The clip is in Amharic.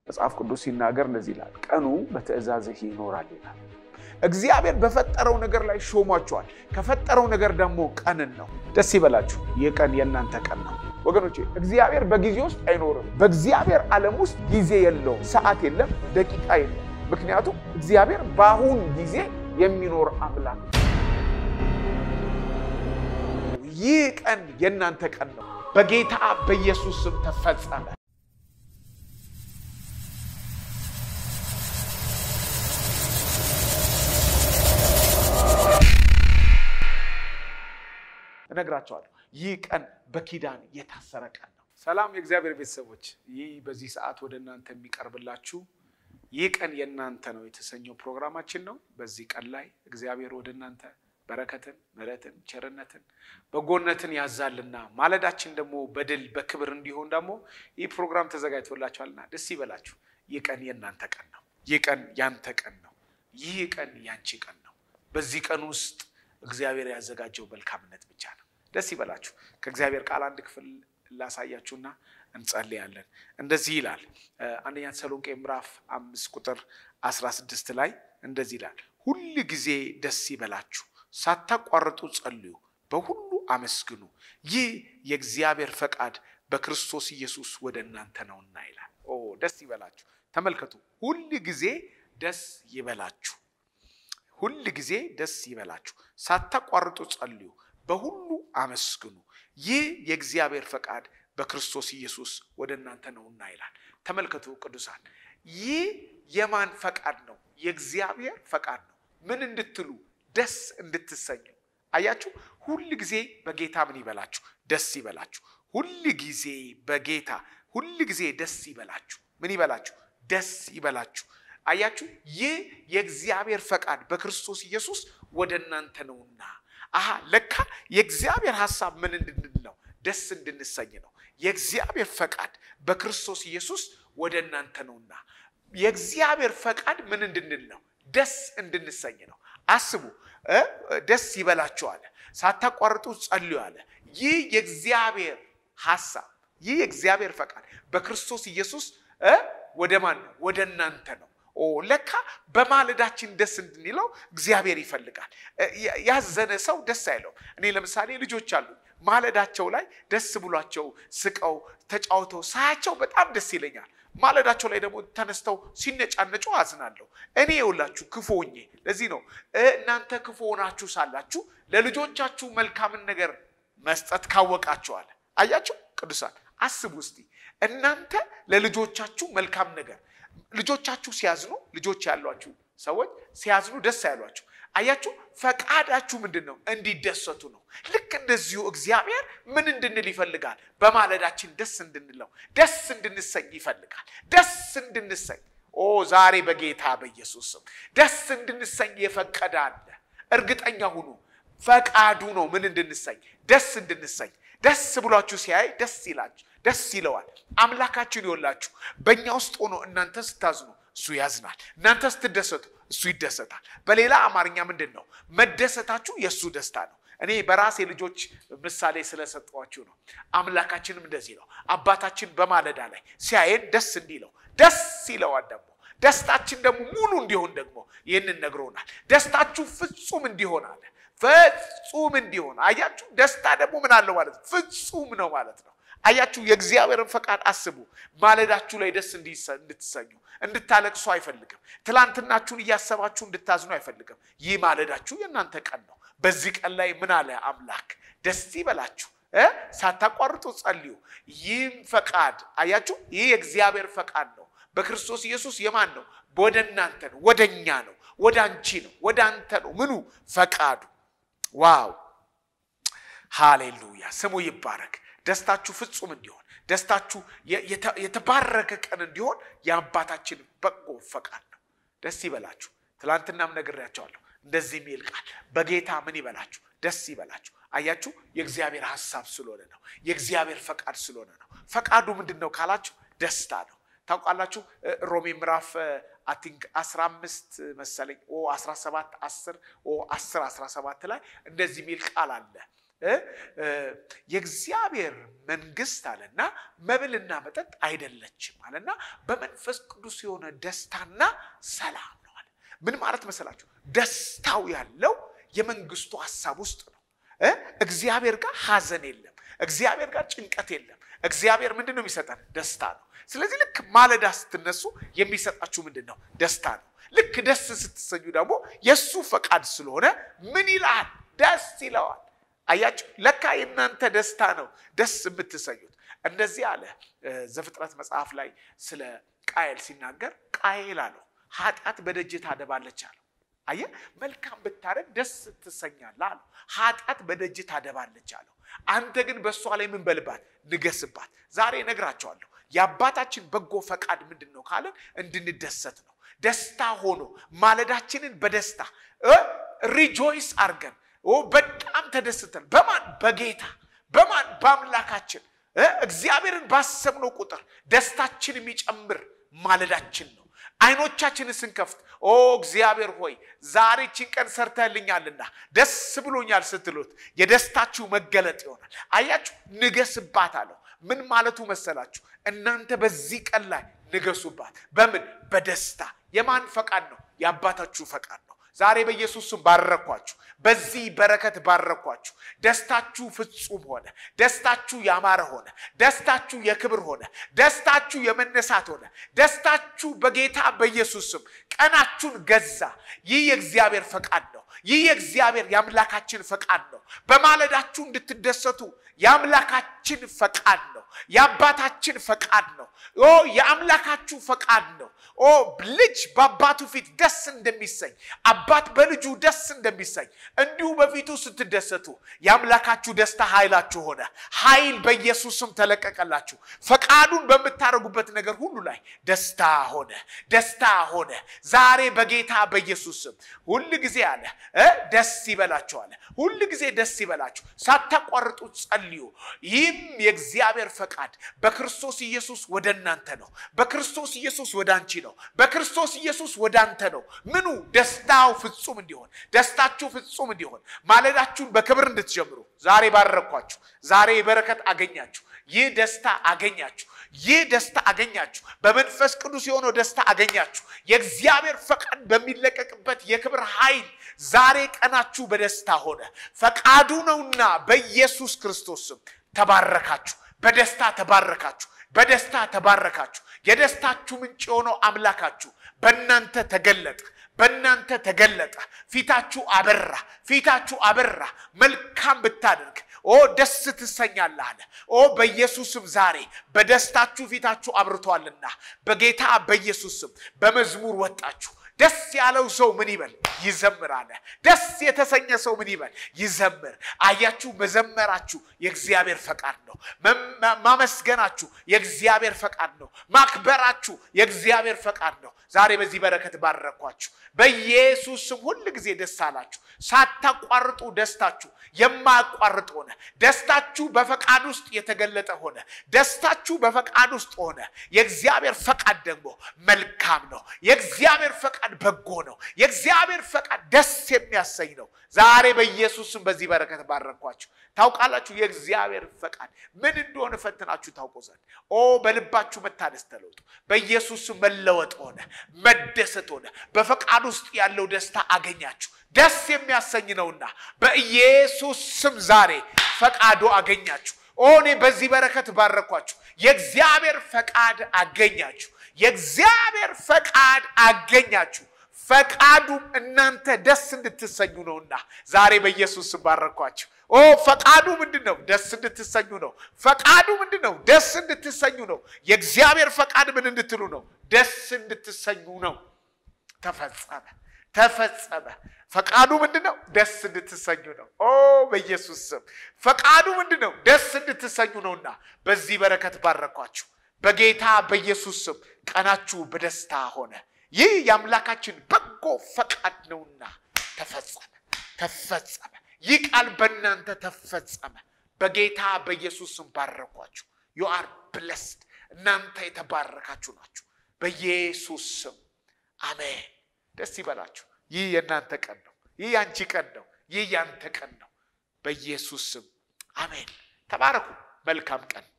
መጽሐፍ ቅዱስ ሲናገር እንደዚህ ይላል፣ ቀኑ በትእዛዝህ ይኖራል ይላል። እግዚአብሔር በፈጠረው ነገር ላይ ሾሟቸዋል። ከፈጠረው ነገር ደግሞ ቀንን ነው። ደስ ይበላችሁ። ይህ ቀን የእናንተ ቀን ነው ወገኖቼ። እግዚአብሔር በጊዜ ውስጥ አይኖርም። በእግዚአብሔር ዓለም ውስጥ ጊዜ የለውም፣ ሰዓት የለም፣ ደቂቃ የለም። ምክንያቱም እግዚአብሔር በአሁን ጊዜ የሚኖር አምላክ ነው። ይህ ቀን የእናንተ ቀን ነው። በጌታ በኢየሱስ ስም ተፈጸመ። እነግራቸዋለሁ። ይህ ቀን በኪዳን የታሰረ ቀን ነው። ሰላም የእግዚአብሔር ቤተሰቦች፣ ይህ በዚህ ሰዓት ወደ እናንተ የሚቀርብላችሁ ይህ ቀን የእናንተ ነው የተሰኘው ፕሮግራማችን ነው። በዚህ ቀን ላይ እግዚአብሔር ወደ እናንተ በረከትን፣ ምሕረትን፣ ቸርነትን፣ በጎነትን ያዛልና ማለዳችን ደግሞ በድል በክብር እንዲሆን ደግሞ ይህ ፕሮግራም ተዘጋጅቶላችኋልና ደስ ይበላችሁ። ይህ ቀን የእናንተ ቀን ነው። ይህ ቀን ያንተ ቀን ነው። ይህ ቀን ያንቺ ቀን ነው። በዚህ ቀን ውስጥ እግዚአብሔር ያዘጋጀው መልካምነት ብቻ ነው። ደስ ይበላችሁ። ከእግዚአብሔር ቃል አንድ ክፍል ላሳያችሁና እንጸልያለን። እንደዚህ ይላል አንደኛ ተሰሎንቄ ምዕራፍ አምስት ቁጥር አስራ ስድስት ላይ እንደዚህ ይላል ሁል ጊዜ ደስ ይበላችሁ፣ ሳታቋርጡ ጸልዩ፣ በሁሉ አመስግኑ፣ ይህ የእግዚአብሔር ፈቃድ በክርስቶስ ኢየሱስ ወደ እናንተ ነውና ይላል። ኦ ደስ ይበላችሁ። ተመልከቱ፣ ሁል ጊዜ ደስ ይበላችሁ ሁል ጊዜ ደስ ይበላችሁ፣ ሳታቋርጡ ጸልዩ፣ በሁሉ አመስግኑ፣ ይህ የእግዚአብሔር ፈቃድ በክርስቶስ ኢየሱስ ወደ እናንተ ነውና ይላል። ተመልከቱ ቅዱሳን፣ ይህ የማን ፈቃድ ነው? የእግዚአብሔር ፈቃድ ነው። ምን እንድትሉ? ደስ እንድትሰኙ። አያችሁ፣ ሁል ጊዜ በጌታ ምን ይበላችሁ? ደስ ይበላችሁ። ሁል ጊዜ በጌታ ሁል ጊዜ ደስ ይበላችሁ። ምን ይበላችሁ? ደስ ይበላችሁ። አያችሁ ይህ የእግዚአብሔር ፈቃድ በክርስቶስ ኢየሱስ ወደ እናንተ ነውና። አሀ ለካ የእግዚአብሔር ሐሳብ ምን እንድንል ነው? ደስ እንድንሰኝ ነው። የእግዚአብሔር ፈቃድ በክርስቶስ ኢየሱስ ወደ እናንተ ነውና። የእግዚአብሔር ፈቃድ ምን እንድንል ነው? ደስ እንድንሰኝ ነው። አስቡ፣ ደስ ይበላችሁ አለ፣ ሳታቋርጡ ጸልዩ አለ። ይህ የእግዚአብሔር ሐሳብ ይህ የእግዚአብሔር ፈቃድ በክርስቶስ ኢየሱስ ወደ ማን ነው? ወደ እናንተ ነው። ኦ ለካ በማለዳችን ደስ እንድንለው እግዚአብሔር ይፈልጋል። ያዘነ ሰው ደስ አይለውም። እኔ ለምሳሌ ልጆች አሉ ማለዳቸው ላይ ደስ ብሏቸው ስቀው ተጫውተው ሳያቸው በጣም ደስ ይለኛል። ማለዳቸው ላይ ደግሞ ተነስተው ሲነጫነጩ አዝናለሁ። እኔ የውላችሁ ክፉ ሆኜ ለዚህ ነው እናንተ ክፉ ሆናችሁ ሳላችሁ ለልጆቻችሁ መልካምን ነገር መስጠት ካወቃችኋል። አያችሁ ቅዱሳን አስቡ እስቲ እናንተ ለልጆቻችሁ መልካም ነገር ልጆቻችሁ ሲያዝኑ ልጆች ያሏችሁ ሰዎች ሲያዝኑ ደስ አይሏችሁ። አያችሁ ፈቃዳችሁ ምንድን ነው? እንዲደሰቱ ነው። ልክ እንደዚሁ እግዚአብሔር ምን እንድንል ይፈልጋል? በማለዳችን ደስ እንድንለው ደስ እንድንሰኝ ይፈልጋል። ደስ እንድንሰኝ ኦ ዛሬ በጌታ በኢየሱስ ስም ደስ እንድንሰኝ የፈቀደ አለ። እርግጠኛ ሁኑ፣ ፈቃዱ ነው። ምን እንድንሰኝ? ደስ እንድንሰኝ። ደስ ብሏችሁ ሲያይ ደስ ይላችሁ ደስ ይለዋል። አምላካችን ይወላችሁ በእኛ ውስጥ ሆኖ እናንተ ስታዝኑ እሱ ያዝናል፣ እናንተ ስትደሰቱ እሱ ይደሰታል። በሌላ አማርኛ ምንድን ነው መደሰታችሁ የእሱ ደስታ ነው። እኔ በራሴ ልጆች ምሳሌ ስለሰጠኋችሁ ነው። አምላካችንም እንደዚህ ነው። አባታችን በማለዳ ላይ ሲያየን ደስ እንዲለው ደስ ይለዋል። ደግሞ ደስታችን ደግሞ ሙሉ እንዲሆን ደግሞ ይህንን ነግሮናል። ደስታችሁ ፍጹም እንዲሆን አለ። ፍጹም እንዲሆን አያችሁ። ደስታ ደግሞ ምን አለው ማለት ነው? ፍጹም ነው ማለት ነው። አያችሁ የእግዚአብሔርን ፈቃድ አስቡ። ማለዳችሁ ላይ ደስ እንድትሰኙ እንድታለቅሱ አይፈልግም። ትላንትናችሁን እያሰባችሁ እንድታዝኑ አይፈልግም። ይህ ማለዳችሁ የእናንተ ቀን ነው። በዚህ ቀን ላይ ምን አለ አምላክ? ደስ ይበላችሁ፣ ሳታቋርጡ ጸልዩ። ይህም ፈቃድ አያችሁ፣ ይህ የእግዚአብሔር ፈቃድ ነው። በክርስቶስ ኢየሱስ የማን ነው? ወደ እናንተ ነው፣ ወደ እኛ ነው፣ ወደ አንቺ ነው፣ ወደ አንተ ነው። ምኑ ፈቃዱ? ዋው ሃሌሉያ! ስሙ ይባረክ። ደስታችሁ ፍጹም እንዲሆን ደስታችሁ የተባረከ ቀን እንዲሆን የአባታችን በጎ ፈቃድ ነው። ደስ ይበላችሁ። ትላንትናም ነግሬያቸዋለሁ። እንደዚህ የሚል ቃል በጌታ ምን ይበላችሁ? ደስ ይበላችሁ። አያችሁ፣ የእግዚአብሔር ሐሳብ ስለሆነ ነው። የእግዚአብሔር ፈቃድ ስለሆነ ነው። ፈቃዱ ምንድን ነው ካላችሁ ደስታ ነው። ታውቃላችሁ ሮሜ ምዕራፍ አቲንክ 15 መሰለኝ ኦ 17 10 ኦ 10 17 ላይ እንደዚህ የሚል ቃል አለ የእግዚአብሔር መንግስት አለና መብልና መጠጥ አይደለችም አለና በመንፈስ ቅዱስ የሆነ ደስታና ሰላም ነው አለ። ምን ማለት መሰላችሁ? ደስታው ያለው የመንግስቱ ሀሳብ ውስጥ ነው። እግዚአብሔር ጋር ሀዘን የለም። እግዚአብሔር ጋር ጭንቀት የለም። እግዚአብሔር ምንድን ነው የሚሰጠን? ደስታ ነው። ስለዚህ ልክ ማለዳ ስትነሱ የሚሰጣችሁ ምንድን ነው? ደስታ ነው። ልክ ደስ ስትሰኙ ደግሞ የእሱ ፈቃድ ስለሆነ ምን ይላል? ደስ ይለዋል። አያችሁ፣ ለካ የእናንተ ደስታ ነው ደስ የምትሰኙት። እንደዚህ አለ ዘፍጥረት መጽሐፍ ላይ ስለ ቃየል ሲናገር፣ ቃየል አለው ኃጢአት በደጅ ታደባለች አለው። አየህ፣ መልካም ብታደርግ ደስ ትሰኛለህ አለው። ኃጢአት በደጅ ታደባለች አለው። አንተ ግን በእሷ ላይ ምን በልባት? ንገስባት። ዛሬ እነግራቸዋለሁ የአባታችን በጎ ፈቃድ ምንድን ነው ካለን እንድንደሰት ነው። ደስታ ሆኖ ማለዳችንን በደስታ ሪጆይስ አርገን በጣም ተደስተን በማን በጌታ በማን በአምላካችን እግዚአብሔርን ባሰብነው ቁጥር ደስታችን የሚጨምር ማለዳችን ነው። አይኖቻችንን ስንከፍት ኦ እግዚአብሔር ሆይ ዛሬ ችን ቀን ሰርተህልኛልና ደስ ብሎኛል ስትሉት የደስታችሁ መገለጥ ይሆናል። አያችሁ፣ ንገስባት አለው። ምን ማለቱ መሰላችሁ? እናንተ በዚህ ቀን ላይ ንገሱባት። በምን? በደስታ። የማን ፈቃድ ነው? የአባታችሁ ፈቃድ ነው። ዛሬ በኢየሱስ ስም ባረኳችሁ። በዚህ በረከት ባረኳችሁ። ደስታችሁ ፍጹም ሆነ። ደስታችሁ ያማረ ሆነ። ደስታችሁ የክብር ሆነ። ደስታችሁ የመነሳት ሆነ። ደስታችሁ በጌታ በኢየሱስ ስም ቀናችሁን ገዛ። ይህ የእግዚአብሔር ፈቃድ ነው። ይህ የእግዚአብሔር የአምላካችን ፈቃድ ነው። በማለዳችሁ እንድትደሰቱ የአምላካችን ፈቃድ ነው። የአባታችን ፈቃድ ነው። ኦ የአምላካችሁ ፈቃድ ነው። ኦ ልጅ በአባቱ ፊት ደስ እንደሚሰኝ አባት በልጁ ደስ እንደሚሰኝ እንዲሁ በፊቱ ስትደሰቱ የአምላካችሁ ደስታ ኃይላችሁ ሆነ። ኃይል በኢየሱስም ተለቀቀላችሁ። ፈቃዱን በምታደርጉበት ነገር ሁሉ ላይ ደስታ ሆነ፣ ደስታ ሆነ። ዛሬ በጌታ በኢየሱስም ሁል ጊዜ አለ ደስ ይበላችሁ አለ። ሁል ጊዜ ደስ ይበላችሁ፣ ሳታቋርጡ ጸልዩ። ይህም የእግዚአብሔር ፈቃድ በክርስቶስ ኢየሱስ ወደ እናንተ ነው። በክርስቶስ ኢየሱስ ወደ አንቺ ነው። በክርስቶስ ኢየሱስ ወደ አንተ ነው። ምኑ ደስታው ፍጹም እንዲሆን ደስታችሁ ፍጹም እንዲሆን ማለዳችሁን በክብር እንድትጀምሩ ዛሬ ባረኳችሁ። ዛሬ በረከት አገኛችሁ። ይህ ደስታ አገኛችሁ። ይህ ደስታ አገኛችሁ። በመንፈስ ቅዱስ የሆነው ደስታ አገኛችሁ። የእግዚአብሔር ፈቃድ በሚለቀቅበት የክብር ኃይል ዛሬ ቀናችሁ በደስታ ሆነ። ፈቃዱ ነውና በኢየሱስ ክርስቶስ ስም ተባረካችሁ። በደስታ ተባረካችሁ። በደስታ ተባረካችሁ። የደስታችሁ ምንጭ የሆነው አምላካችሁ በእናንተ ተገለጠ። በእናንተ ተገለጠ። ፊታችሁ አበራ። ፊታችሁ አበራ። መልካም ብታደርግ ኦ ደስ ትሰኛለህ አለ። ኦ በኢየሱስም ዛሬ በደስታችሁ ፊታችሁ አብርቷልና በጌታ በኢየሱስም በመዝሙር ወጣችሁ። ደስ ያለው ሰው ምን ይበል? ይዘምር አለ። ደስ የተሰኘ ሰው ምን ይበል? ይዘምር። አያችሁ፣ መዘመራችሁ የእግዚአብሔር ፈቃድ ነው። ማመስገናችሁ የእግዚአብሔር ፈቃድ ነው። ማክበራችሁ የእግዚአብሔር ፈቃድ ነው። ዛሬ በዚህ በረከት ባረኳችሁ። በኢየሱስ ስም ሁል ጊዜ ደስ አላችሁ። ሳታቋርጡ ደስታችሁ የማያቋርጥ ሆነ። ደስታችሁ በፈቃድ ውስጥ የተገለጠ ሆነ። ደስታችሁ በፈቃድ ውስጥ ሆነ። የእግዚአብሔር ፈቃድ ደግሞ መልካም ነው። የእግዚአብሔር ፈቃድ በጎ ነው። የእግዚአብሔር ፈቃድ ደስ የሚያሰኝ ነው። ዛሬ በኢየሱስ ስም በዚህ በረከት ባረኳችሁ። ታውቃላችሁ የእግዚአብሔር ፈቃድ ምን እንደሆነ ፈትናችሁ ታውቁ ዘንድ ኦ በልባችሁ መታደስ ተለውጡ። በኢየሱስ ስም መለወጥ ሆነ፣ መደሰት ሆነ። በፈቃድ ውስጥ ያለው ደስታ አገኛችሁ። ደስ የሚያሰኝ ነውና በኢየሱስ ስም ዛሬ ፈቃዱ አገኛችሁ። ኦ እኔ በዚህ በረከት ባረኳችሁ። የእግዚአብሔር ፈቃድ አገኛችሁ። የእግዚአብሔር ፈቃድ አገኛችሁ። ፈቃዱም እናንተ ደስ እንድትሰኙ ነውና ዛሬ በኢየሱስ ስም ባረኳችሁ። ኦ ፈቃዱ ምንድን ነው? ደስ እንድትሰኙ ነው። ፈቃዱ ምንድን ነው? ደስ እንድትሰኙ ነው። የእግዚአብሔር ፈቃድ ምን እንድትሉ ነው? ደስ እንድትሰኙ ነው። ተፈጸመ፣ ተፈጸመ። ፈቃዱ ምንድን ነው? ደስ እንድትሰኙ ነው። ኦ በኢየሱስ ስም ፈቃዱ ምንድን ነው? ደስ እንድትሰኙ ነውና በዚህ በረከት ባረኳችሁ። በጌታ በኢየሱስ ስም ቀናችሁ በደስታ ሆነ። ይህ የአምላካችን በጎ ፈቃድ ነውና ተፈጸመ፣ ተፈጸመ። ይህ ቃል በእናንተ ተፈጸመ። በጌታ በኢየሱስ ስም ባረኳችሁ። ዩ አር ብለስድ። እናንተ የተባረካችሁ ናችሁ በኢየሱስ ስም አሜን። ደስ ይበላችሁ። ይህ የእናንተ ቀን ነው። ይህ ያንቺ ቀን ነው። ይህ ያንተ ቀን ነው። በኢየሱስ ስም አሜን። ተባረኩ። መልካም ቀን